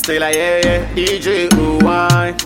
stay like yeah, yeah. DJ Uwai.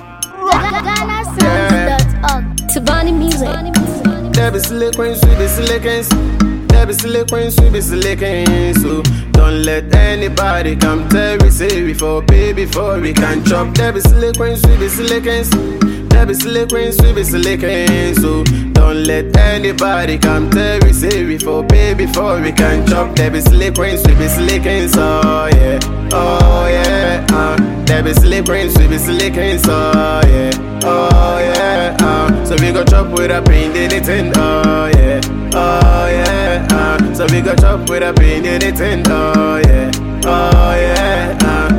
GhanaSongs.org. Tabani music. There be silly queens, we be silly kings. There be silly queens, we be silly kings. So don't let anybody come tell we say we for pay before we can chop. There be silly queens, we be silly kings. There be silly queens, we be silly kings. So don't let anybody come tell we say we for pay before we can chop. There be silly queens, we be silly kings. Oh yeah, oh yeah. Uh. There be silly queens, we be silly kings. Oh yeah, oh yeah. Uh. So we go chop with a pain, anything. Oh yeah, oh yeah. Uh. So we go chop with a pain, anything. Oh yeah, oh yeah. Uh.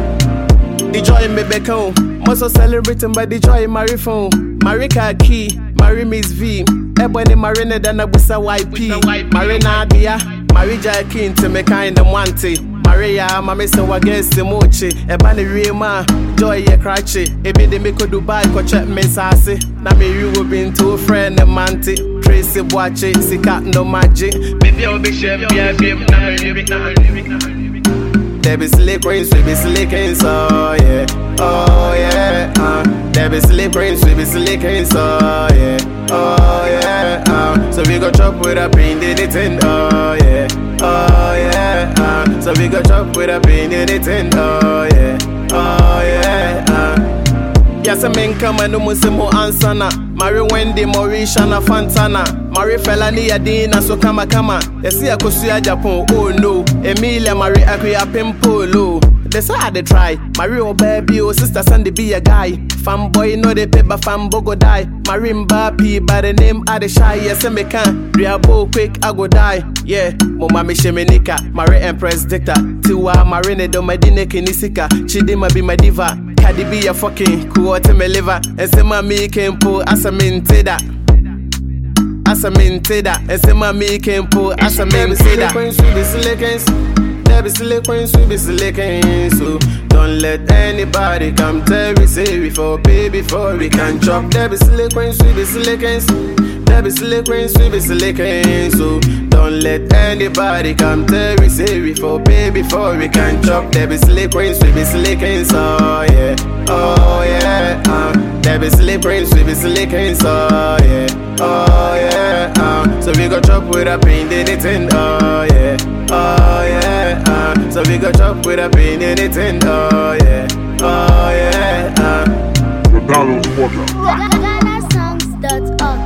The joy me back home. Most of celebrating by the joy Mary phone. Marika key, Mary Miss V. Ebony Marina than a busa YP. Marina Dia, Marija King to me kind of wanty. Maria, mami se wa guess the mochi. Ebani Rima, joy ye cratchy. Ebi de me ko Dubai ko check me sase. Na me you will be into a friend and manti. Tracy Boache, Sika no magic. Baby, I'll be chef, yeah, babe. Na me lyric, na me lyric, na me lyric. There be slick rings, we be slicking, so yeah. Oh yeah, uh. There be slick rings, we be slicking, so yeah. Oh yeah, uh. So we go chop with a pain, did it in, oh yeah. Oh yeah, uh. So we go chop with a pain, did it in, oh yeah. Oh yeah, uh. Yes, I mean, come and no musimo ansana. Mary Wendy, Mauricia, na Fantana. Mary Felani Adina, so kama kama. Yes, see, I could see a Japan, oh no. Emilia, Mary Aquia Pimpolo. That's how they try. Mary, oh baby, oh sister, Sandy be a guy. Fanboy, no they paper, fanbo go die. Mary Mbappé, by the name of the shy. Yes, I me can. Reabo quick, I go die. Yeah, Mama Mishemenika, Mary Empress Dicta. Tiwa, Marine, do my dine kinisika. Chidima be my diva. Cardi be a fucking cool to me liver. And say my me can pull as a minted that. As a minted that. And say my me can pull as a minted that. There be silly queens, we be silly kings. So don't let anybody come tell we say we for pay before we can chop. There be silly queens, we be silly kings. There be silly queens, we be silly kings. So don't let anybody come tell we say we for pay before we can chop. There be silly queens, we be silly kings. Oh yeah, oh yeah. Uh. There be silly queens, we be silly kings. Oh yeah, oh yeah. Uh. So we go chop with a pain, did it in. Oh yeah, oh yeah. Uh. So we go chop with a pain, did it in. Oh yeah, oh yeah. Uh. The Download Portal. GhanaSongs.org.